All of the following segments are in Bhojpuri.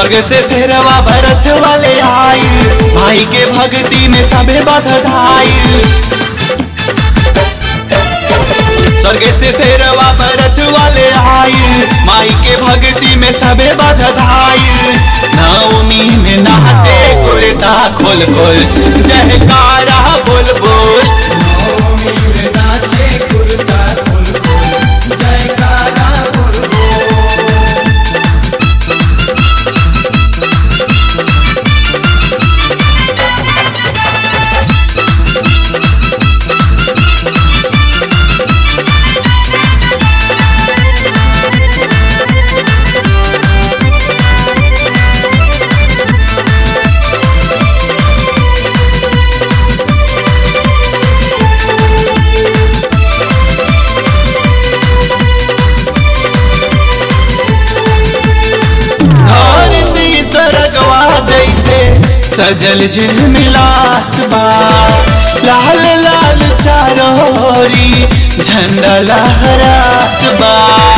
स्वर्ग से फेरवा भरत वाले आई भाई के भक्ति में सबे बधाई स्वर्ग से फेरवा भरत वाले आई माई के भक्ति में सबे बधाई नवमी में नाचे कुर्ता खोल खोल जयकारा बोल बोल नवमी में नाचे कुर्ता खोल खोल जयकारा बोल बोल धरती सरगवा जैसे सजल झिलमिलात बा लाल लाल चारोरी झंडा लहरात बा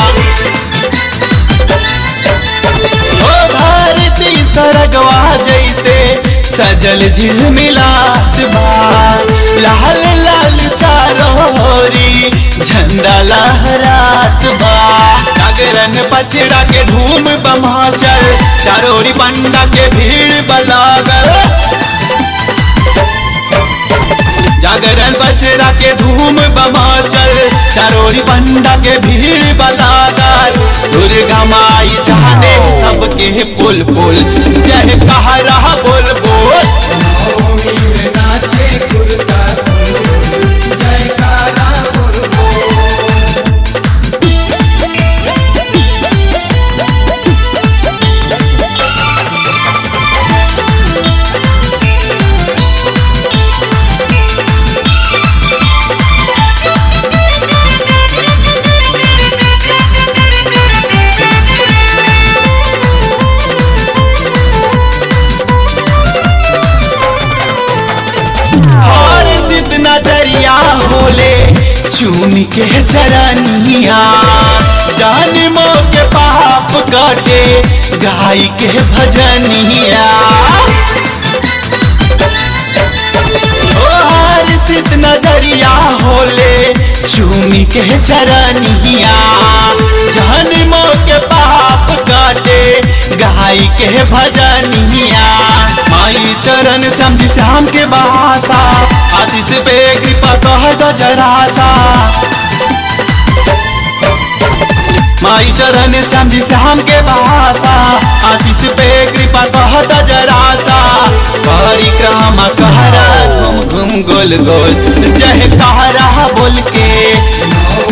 ओ धरती सरगवा जैसे सजल झिलमिलात बा लाल लाल चारोरी झंडा लहरात बा जागरण पचड़ा के धूम बमाचल चारोरी पंडा के भीड़ बलागल जागरण बचरा के धूम बमाचल चारोरी पंडा के भीड़ बलागल दुर्गा माई जाने सबके पुल पुल जय कहा रहा बोल बोल नवमी में नाचे कुर्ता खोल खोल जयकारा बोल बोल और सिद्ध नजरिया होले चूम के चरनिया जान मो के पाप काटे गाय के भजनिया और सिद्ध नजरिया होले चूम के चरनिया जान मो के पाप काटे गाय के भजनिया माई चरण समझ श्याम के बहासा आशीष पे कृपा कह दो जरा सा माई चरण समझ श्याम के बहासा आशीष पे कृपा कह दो जरा सा परिक्रमा कहरा घूम घूम गोल गोल जय कहरा बोल के नवमी